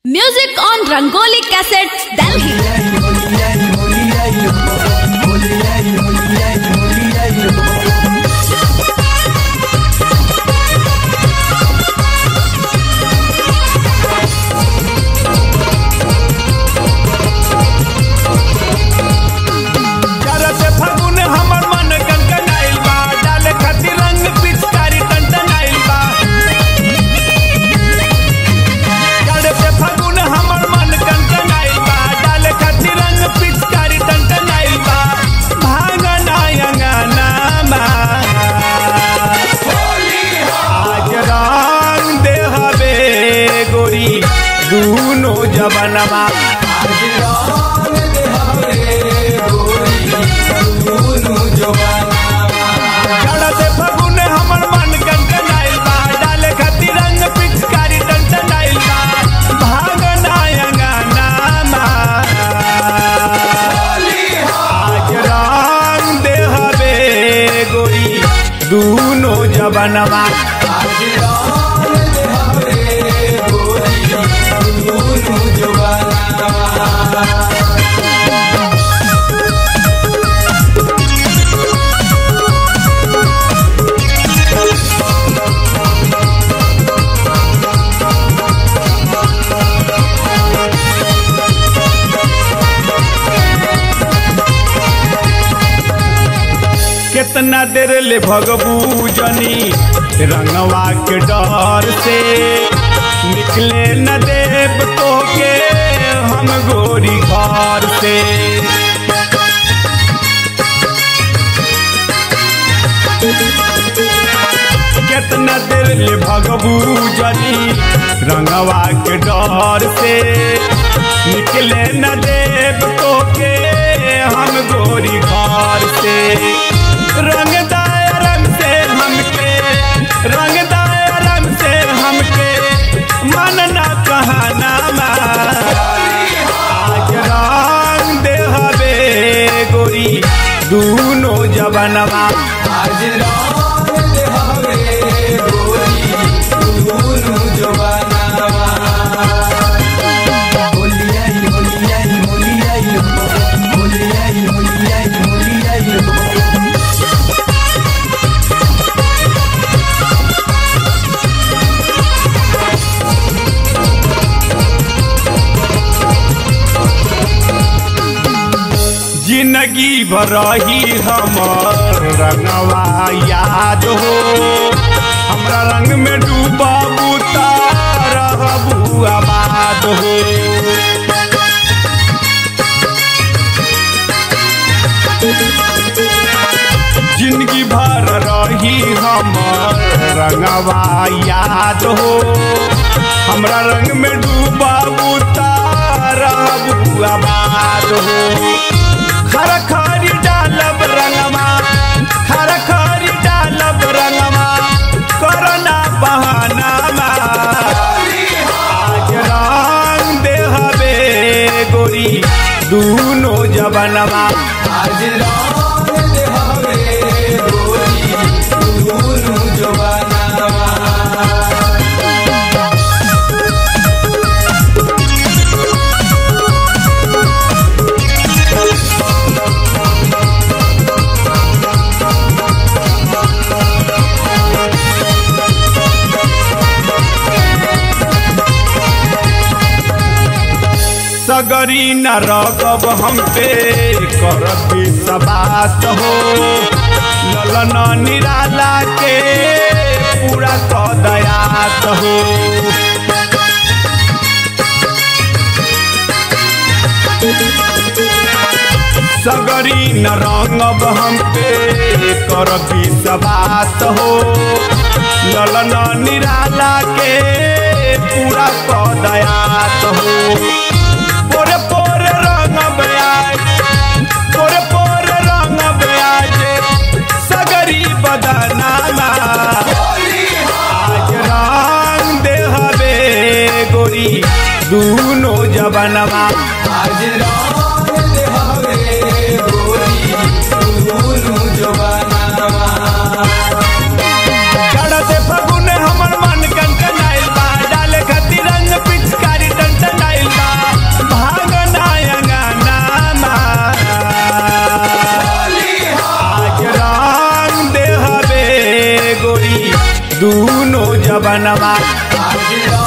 Music on Rangoli Cassettes, Delhi. करत फगुन हमर मन कनकनाइल बा डाले खातिर रंग पिचकारी टनटनाइल बा करत फगुन हमर मन कनकनाइल बा डाले खातिर रंग पिचकारी टनटनाइल बा भांगना अंगना मा आज रंग दे हवे गोरी दूनो जबनमा चढ़त फगुन हमर मन कनकनाइल बा डाले खातिर रंग पिचकारी टनटनाइल बा भागना अंगना मा आज रंग दे हवे गोरी दूनो जबनमा कितना देर ले भगबू जनी रंगवा के डर से निकले न देव तो के हम गोरी घर से कितना देर ले भगबू जनी रंगवा के डर से निकले न देव तो के हम गोरी घर से रंग दाय रंग से हमके रंग दाय रंग से हमके मन ना कहना आज रंग दे हवे गोरी दूनो जबनमा जिंदगी भर रही हमर रंगवा याद हो हमरा रंग में डूबू रहबू आबाद हो जिंदगी भर रही हमर रंगवा याद हो हमरा रंग में डूबू रहबू आबाद हो खर खरी डालब रंगमा खर खरी डालब रंगमा करना बहाना आज रंग दे हवे गोरी दूनो जबनमा सगरी न रगब हम पे करब सबात हो ललन निराला के पूरा क दयात हो सगरी न रंगब हम पे करब सबात हो ललन निराला के पूरा क दयात हो पोरे पोरे रंग ब्याज पोरे पोरे रंग ब्याज सगरी बदनामा आज रंग दे हवे गोरी दूनो जबनमा चढ़ते फगुन हमर मन कनकनाइल बा डाले खातिर रंग पिचकारी टन दूनो जबनवा आज